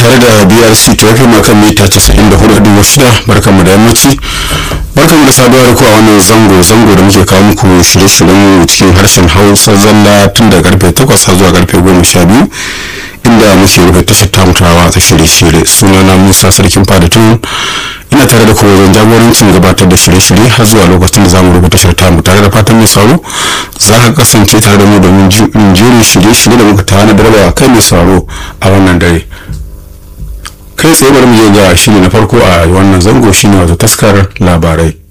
tare da brc tofi makan mita 94.6 barkanmu da yammaci barkanmu da saduwa da ku a wannan zango zango da muke kawo muku shirye-shiryen cikin harshen hausa zalla tun da karfe 8 har zuwa karfe 12 inda muke rufe tashar tamutawa ta shirye-shirye sunana musa sarkin fadatun ina tare da kuma wajen jagorancin gabatar da shirye-shirye har zuwa lokacin da zamu rubuta tashar tamu tare da fatan mai sauro za ka kasance tare da mu domin jerin shirye-shirye da muka tana da kai mai sauro a wannan dare kai tsaye bari mu je ga shiri na farko a wannan zango shine wato taskar labarai